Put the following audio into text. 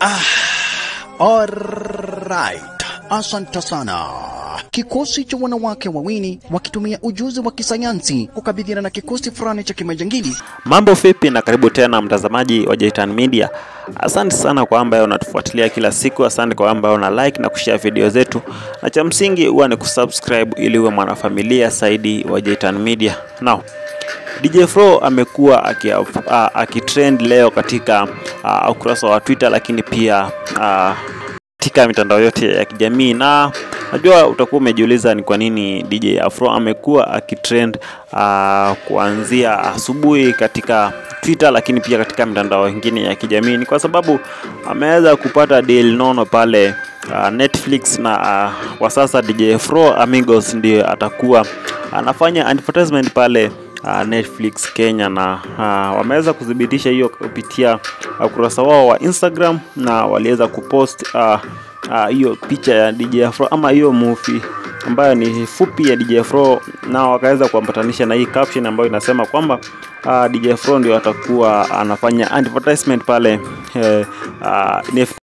Alright, asante sana. Kikosi cha wanawake wawili wakitumia ujuzi wa kisayansi kukabiliana na kikosi fulani cha kimajangili. Mambo vipi na karibu tena mtazamaji wa Jaitan Media. Asante sana kwa ambaye unatufuatilia kila siku, asante kwa ambaye una like na kushare video zetu, na cha msingi huwa ni kusubscribe ili uwe mwanafamilia zaidi wa Jaitan Media. Now, DJ Fro amekuwa aki- a- akitrend leo katika uh, ukurasa wa Twitter, lakini pia uh, katika mitandao yote ya kijamii na najua utakuwa umejiuliza ni kwa nini DJ Afro amekuwa akitrend uh, kuanzia asubuhi katika Twitter lakini pia katika mitandao mingine ya kijamii. Ni kwa sababu ameweza kupata deal nono pale uh, Netflix na uh, kwa sasa DJ Afro Amigos ndiye atakuwa anafanya advertisement pale uh, Netflix Kenya na uh, wameweza kuthibitisha hiyo kupitia uh, ukurasa wao wa Instagram na waliweza kupost uh, uh, hiyo picha ya DJ Afro ama hiyo movie ambayo ni fupi ya DJ Afro na wakaweza kuambatanisha na hii caption ambayo inasema kwamba uh, DJ Afro ndio atakuwa anafanya advertisement pale eh, uh,